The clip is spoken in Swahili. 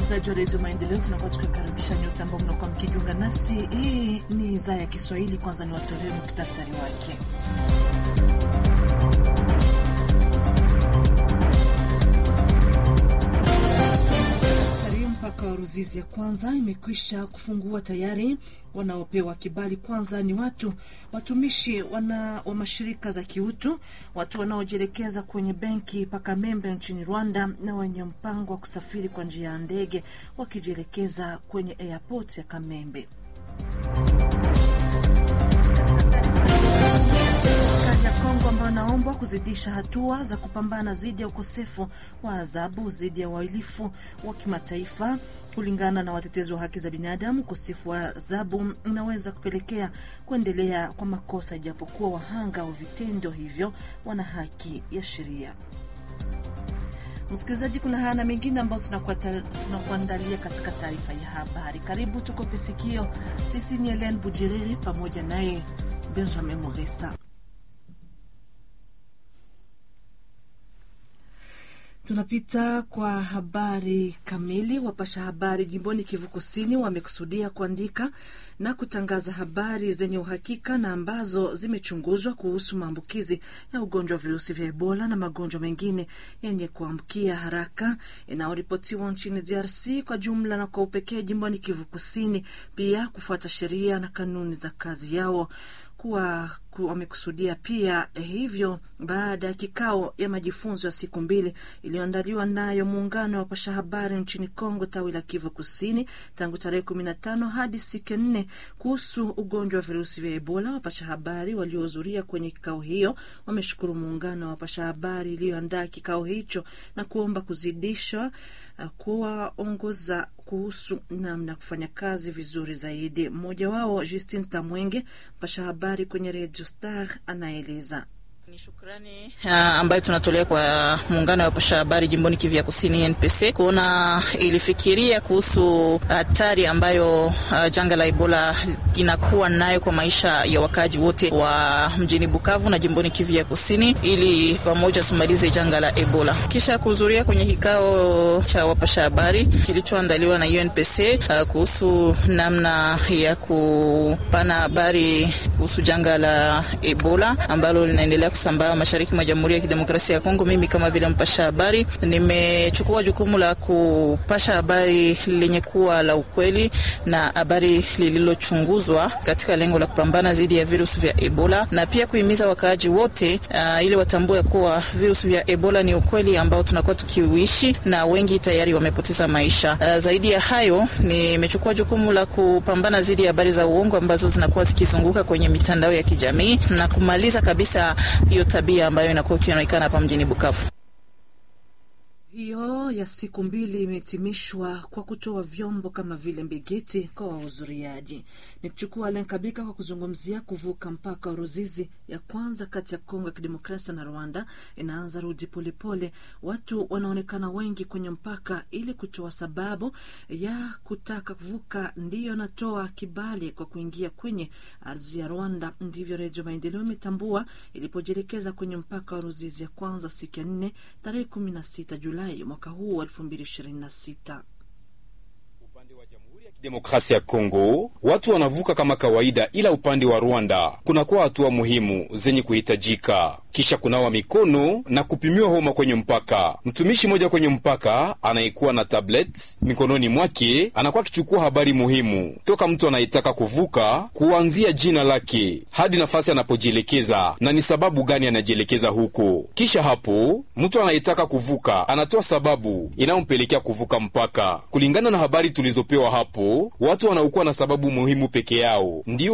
wasikilizaji wa redio Maendeleo, tunakuwa tukikaribisha nyote ambao mnakuwa mkijiunga nasi. Hii ni idhaa ya Kiswahili. Kwanza ni watolee muktasari wake. Mpaka wa Ruzizi ya kwanza imekwisha kufungua tayari. Wanaopewa kibali kwanza ni watu watumishi wana, wa mashirika za kiutu, watu wanaojielekeza kwenye benki mpaka Membe nchini Rwanda, na wenye mpango wa kusafiri kwa njia ya ndege wakijielekeza kwenye airport ya Kamembe. ya Kongo ambayo naombwa kuzidisha hatua za kupambana dhidi ya ukosefu wa adhabu dhidi ya uhalifu wa kimataifa. Kulingana na watetezi wa haki za binadamu, ukosefu wa adhabu unaweza kupelekea kuendelea kwa makosa, ijapokuwa wahanga wa vitendo hivyo wana haki ya sheria. Msikilizaji, kuna haya na mengine ambayo tunakuandalia katika taarifa ya habari. Karibu tukope sikio. Sisi ni Helen Bujiriri pamoja naye Benjamin Moresa. Tunapita kwa habari kamili. Wapasha habari jimboni Kivu Kusini wamekusudia kuandika na kutangaza habari zenye uhakika na ambazo zimechunguzwa kuhusu maambukizi ya ugonjwa wa virusi vya Ebola na magonjwa mengine yenye kuambukia haraka inayoripotiwa nchini DRC kwa jumla na kwa upekee jimboni Kivu Kusini, pia kufuata sheria na kanuni za kazi yao kuwa wamekusudia pia hivyo baada ya kikao ya majifunzo ya siku mbili iliyoandaliwa nayo muungano wa wapasha habari nchini Kongo tawi la Kivu Kusini tangu tarehe kumi na tano hadi siku ya nne kuhusu ugonjwa wa virusi vya Ebola. Wapasha habari waliohudhuria kwenye kikao hiyo wameshukuru muungano wa wapasha habari iliyoandaa kikao hicho na kuomba kuzidishwa uh, kuwaongoza kuhusu namna ya kufanya kazi vizuri zaidi. Mmoja wao Justin Tamwenge, mpasha habari kwenye Radio Star, anaeleza. Ni shukrani uh, ambayo tunatolea kwa muungano wa wapasha habari jimboni Kivu ya Kusini NPC kuona ilifikiria kuhusu hatari ambayo uh, janga la Ebola inakuwa nayo kwa maisha ya wakaaji wote wa mjini Bukavu na jimboni Kivu ya Kusini ili pamoja tumalize janga la Ebola. Kisha kuhudhuria kwenye kikao cha wapasha habari kilichoandaliwa na UNPC uh, kuhusu namna ya kupana habari kuhusu janga la Ebola ambalo linaendelea kusambaa mashariki mwa Jamhuri ya Kidemokrasia ya Kongo. Mimi kama vile mpasha habari nimechukua jukumu la kupasha habari lenye kuwa la ukweli na habari lililochunguzwa katika lengo la kupambana dhidi ya virusi vya Ebola na pia kuhimiza wakaaji wote uh, ili watambue kuwa virusi vya Ebola ni ukweli ambao tunakuwa tukiuishi na wengi tayari wamepoteza maisha. Uh, zaidi ya hayo nimechukua jukumu la kupambana dhidi ya habari za uongo ambazo zinakuwa zikizunguka kwenye mitandao ya kijamii na kumaliza kabisa hiyo tabia ambayo inakuwa ikionekana hapa mjini Bukavu. Hiyo ya siku mbili imehitimishwa kwa kutoa vyombo kama vile mbegeti kwa wahudhuriaji. Ni kuchukua Lenkabika kwa kuzungumzia kuvuka mpaka wa Ruzizi ya kwanza kati ya Kongo ya Kidemokrasia na Rwanda inaanza rudi polepole. Watu wanaonekana wengi kwenye mpaka ili kutoa sababu ya kutaka kuvuka, ndiyo natoa kibali kwa kuingia kwenye ardhi ya Rwanda. Ndivyo Redio Maendeleo imetambua ilipojielekeza kwenye mpaka wa Ruzizi ya kwanza siku ya nne tarehe kumi na sita Julai mwaka huu wa 2026. Demokrasia ya Kongo watu wanavuka kama kawaida, ila upande wa Rwanda kunakuwa hatua muhimu zenye kuhitajika, kisha kunawa mikono na kupimiwa homa kwenye mpaka. Mtumishi mmoja kwenye mpaka anayekuwa na tablet mikononi mwake anakuwa akichukua habari muhimu toka mtu anayetaka kuvuka, kuanzia jina lake hadi nafasi anapojielekeza na ni sababu gani anajielekeza huko. Kisha hapo mtu anayetaka kuvuka anatoa sababu inayompelekea kuvuka mpaka. Kulingana na habari tulizopewa hapo watu wanaokuwa na sababu muhimu peke yao ndio